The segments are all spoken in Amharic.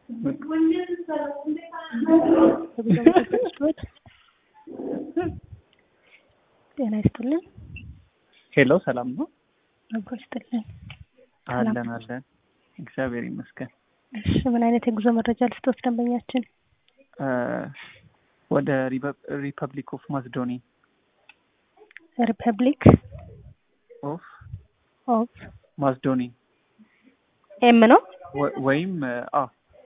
ጤና ይስጥልን። ሄሎ ሰላም ነው? አብሮ ይስጥልን። አለን አለን፣ እግዚአብሔር ይመስገን። እሺ ምን አይነት የጉዞ መረጃ ልስጦት ደንበኛችን? ወደ ሪፐብሊክ ኦፍ ማስዶኒ ሪፐብሊክ ኦፍ ኦፍ ማስዶኒ ኤም ነው ወይም አ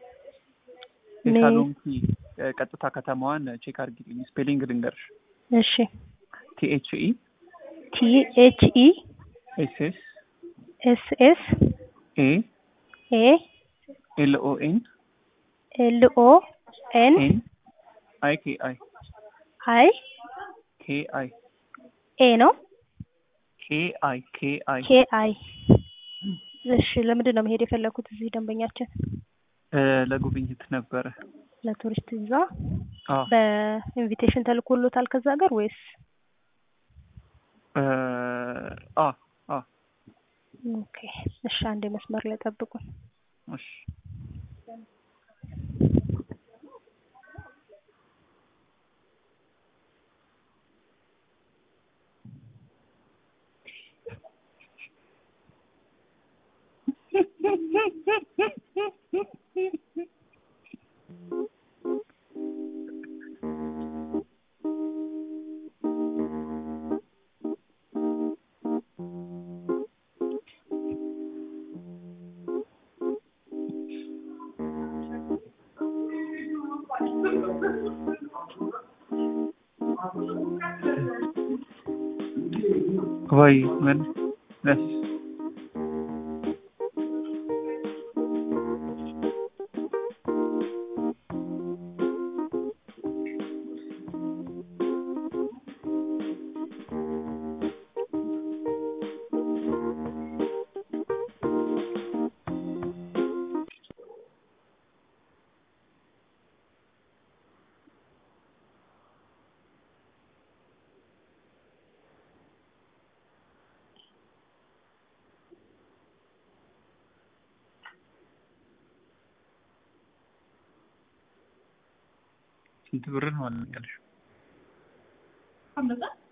የሳሎንኪ ቀጥታ ከተማዋን ቼክ አድርጊልኝ። ስፔሊንግ ልንገርሽ። እሺ ቲኤችኢ ቲ ኤች ኢ ኤስ ኤስ ኤስ ኤስ ኤ ኤ ኤል ኦ ኤን ኤል ኦ ኤን ኤን አይ ኬ አይ አይ ኬ አይ ኤ ነው ኬ አይ ኬ አይ ኬ አይ እሺ ለምንድን ነው መሄድ የፈለኩት እዚህ ደንበኛችን? ለጉብኝት ነበረ። ለቱሪስት ቪዛ አዎ በኢንቪቴሽን ተልኮሎታል ከዛ ሀገር ወይስ? አ አ ኦኬ እሺ አንዴ መስመር ላይ ጠብቁን። እሺ ወይ ምን ደስ ስንት ብር ነው አልነገርሽም?